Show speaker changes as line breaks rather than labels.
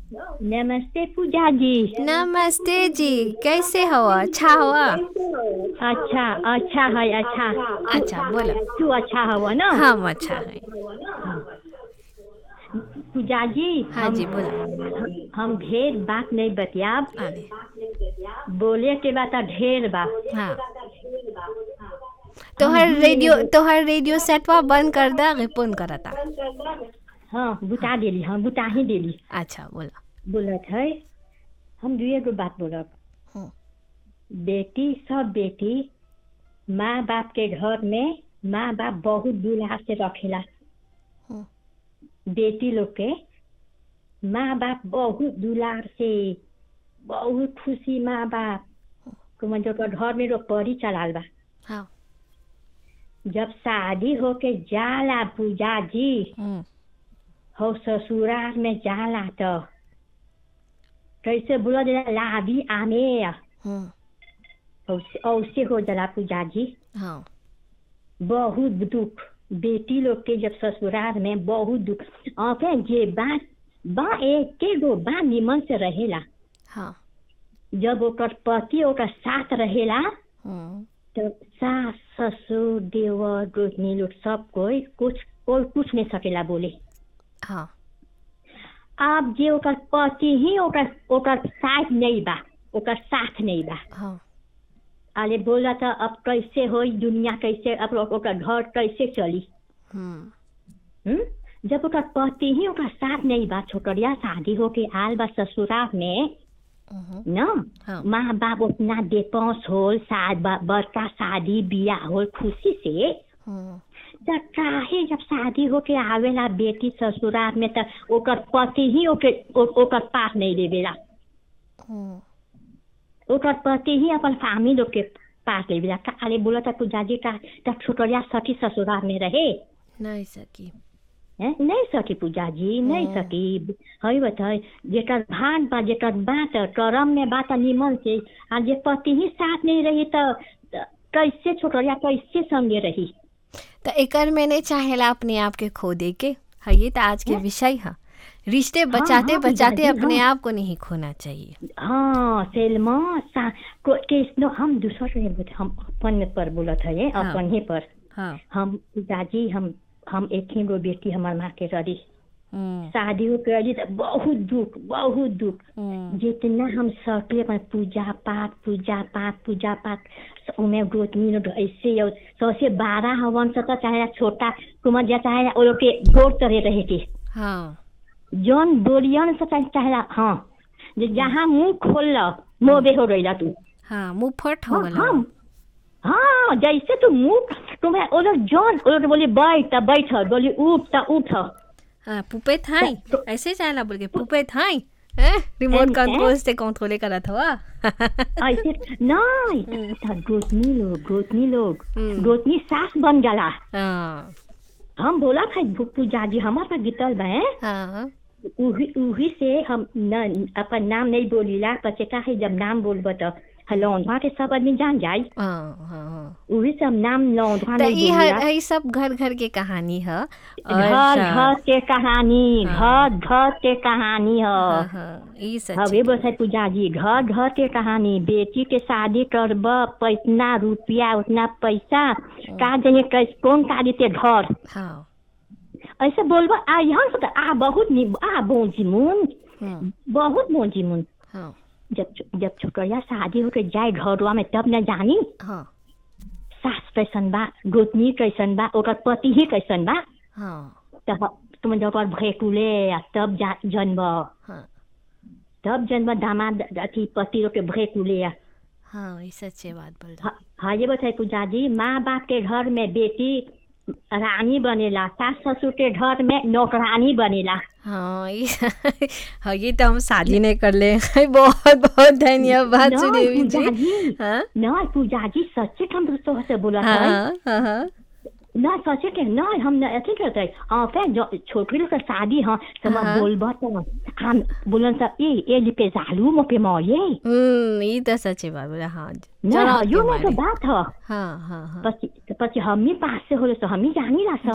नमस्ते पूजा जी
नमस्ते जी कैसे हो अच्छा हुआ
अच्छा अच्छा है अच्छा
अच्छा बोलो
तू अच्छा हवा ना
हम अच्छा है
पूजा जी
हाँ जी
हम-
बोलो
हम ढेर बात नहीं बतियाब
अरे
बोले के बाद तो ढेर बा
हाँ तोहर रेडियो तोहर रेडियो सेटवा बंद कर दा फोन करता
हाँ बुता देली हाँ बुता ही देली
अच्छा बोलो
बोलत है हम दुए गो बात बोलब
हम्म,
बेटी सब बेटी माँ बाप के घर में माँ बाप बहुत दुलार से रखेला
हम्म,
बेटी लोग के माँ बाप बहुत दुलार से बहुत खुशी माँ बाप को मतलब ओकर घर में लोग परी चलाल बा
हाँ
जब शादी होके जाला पूजा जी
हम्म,
हो ससुराल में जाला तो कैसे बोला जाला लाभी आने
हम्म,
औसे औसे हो जाला पूजा जी
हाँ
बहुत दुख बेटी लोग के जब ससुराल में बहुत दुख अबे जे बात बा एक गो बा निमन से रहेला
हाँ
जब ओकर पति ओकर साथ रहेला
हम्म,
तो सास ससुर देवर गोतनी लोग सब कोई कुछ कोई कुछ नहीं सकेला बोले
हाँ
अब जे ओकर पति ही ओकर ओकर साथ नहीं बा ओकर साथ नहीं बा
हाँ
अरे बोला तो अब कैसे होई दुनिया कैसे अब ओकर घर कैसे चली
हम्म,
हम्म? जब ओकर पति ही ओकर साथ नहीं बा छोकरिया शादी होके आल बा ससुराल में
हम्म,
न
हाँ
माँ बाप उतना देपौस होल शाद बा- बड़का शादी बियाह होल खुशी से
हम्म,
त काहे जब शादी होके आवेला बेटी ससुराल में त ओकर पति ही ओके ओ- ओकर पास नहीं लेवेला
हम्म,
ओकर पति ही अपन फैमिली लोग के पास लेवेला का अरे बोला था पूजा जी का त छोकरिया सखी ससुराल में रहे
नहीं सकी
हैं? नहीं सकी पूजा जी नहीं
हम्म।
सकी है बताए जेकर भाग बा जेकर बात करम में बात निमन से आ जे पति ही साथ नहीं रही तो त कैसे छोकरिया कैसे संगे रही
तो एकर मैंने चाहेला अपने आप के खो दे के है ये तो आज के विषय है रिश्ते बचाते
हाँ,
बचाते
दादी,
अपने
हाँ।
आप को नहीं खोना चाहिए
हाँ सेलमा सा को केसनो हम दूसरा से नहीं बोलते हम अपन पर बोलत है
हाँ।
अपन ही पर
हाँ
हम पूजा जी हम हम एक ही गो बेटी हमार माँ के रही
हम्म,
शादी हो के रही तो बहुत दुख बहुत दुख
हम्म,
जितना हम सकले अपन पूजा पाठ पूजा पाठ पूजा पाठ उमे गोतनी लोग ऐसे और सौसे बारह हवन सता चाहे छोटा कुमार जा चाहे वो लोग के गोर तरह रहे के
हाँ
जौन बोलियन से चाहे चाहेला हाँ जे जहाँ मुंह खोल मोबे हो रही तू
हाँ मुंह फट हो
हाँ
गला
हाँ हाँ जैसे तू मुंह तुम्हें वो लोग जौन वो लोग बोली बैठ त बैठ बोली उठ त उठ
हाँ पुपे थाई
तो-
ऐसे चाहेला बोल के पुपे थाई हैं रिमोट
हैं,
कंट्रोल
हैं?
से कंट्रोल करत हवा
ऐसे नहीं त गोतनी लोग गोतनी लोग
हम्म।
गोतनी सास बन जाला
हाँ
हम बोला था पूजा जी हमारे पास गितल बा हैं?
हाँ
उही उही से हम न अपन नाम नहीं बोलीला पचे का है जब नाम बोलबो तो लौंडवा के सब आदमी जान जाए
हाँ हाँ हाँ
उही से हम नाम लौंडवा
तो
नहीं
ये
बोलीला
हर- ये सब घर घर के कहानी है और
घर
सा-
घर के कहानी
हाँ।
घर घर के कहानी
हाँ
है
हाँ ये सच
हवे बोलते पूजा जी घर घर के कहानी बेटी के शादी करब प- इतना रुपया उतना पैसा का जाने कैस कौन का देते घर
हाँ
ऐसे बोलबो आ यहाँ से तो आ बहुत नि आ बोझी मुन
हम्म,
बहुत बोझी मुन
हाँ
जब जब छोकरिया शादी होके जाए घरवा में तब न जानी
हाँ
सास कैसन बा गोतनी कैसन बा ओकर पति ही कैसन बा
हाँ
तब तुम जब ओकर भैकुले आ तब जा जन्म
हाँ
तब जन्म दामाद अथी पति लोग के भैकुले आ
हाँ ये सच्चे बात बोल रहे
हाँ हाँ, ये बताए पूजा जी माँ बाप के घर में बेटी रानी बनेला सास ससुर के घर में नौकरानी बनेला
हाँ ये हाँ ये तो हम शादी नहीं कर ले बहुत बहुत धन्यवाद
नहीं,
सुदेवी
पूजा
जी
जी
हाँ
नहीं पूजा जी सच्चे हम दोस्तों से बोला था
हाँ हाँ हाँ
ना सचे के ना हम न अथी करते हाँ फिर जो छोकरी लोग के शादी हाँ तो मैं
हाँ।
बोलबो तो हम बोलन सब ए ए लिपे जालू मो पे मोये
हम्म ये तो सच्ची बात बोला हाँ
ना
जरा
यो
के
में तो
मारे।
बात है
हाँ हाँ हाँ
पछि पछि हमी पास से होले तो हमी जानी ला सब